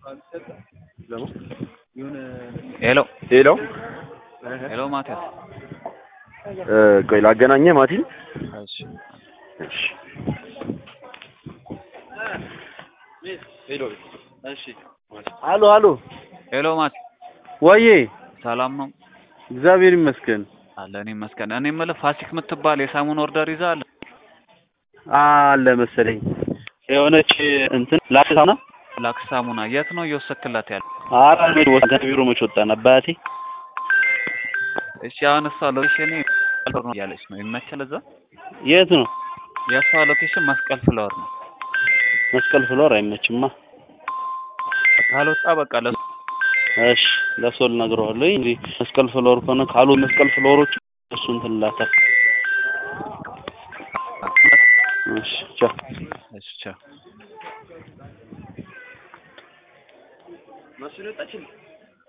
ሄሎ ሄሎ ሄሎ ማቲያስ ቆይ ላገናኘህ ማቲን እሺ እሺ አሎ አሎ ሄሎ ማቲ ወዬ ሰላም ነው እግዚአብሔር ይመስገን አለ እኔ መስገን እኔ የምልህ ፋሲክ የምትባል የሳሙን ኦርደር ይዘሃል አለ መሰለኝ የሆነች እንትን ላክሳና ላክስ ሳሙና የት ነው እየወሰክላት ያለ አራ መች ወጣ ቢሮ መች ወጣን አባቴ እሺ አሁን እሷ ሎኬሽን ነው እያለች ነው ይመችል እዛ የት ነው የእሷ ሎኬሽን መስቀል ፍላወር ነው መስቀል ፍሎር አይመችማ ካልወጣ በቃ ለሱ እሺ ለእሱ ልነግረዋለሁ እንጂ መስቀል ፍሎር ከሆነ ካሉ መስቀል ፍሎሮች እሱ እንትን ላታል እሺ ቻው እሺ ቻው ማስረጣችን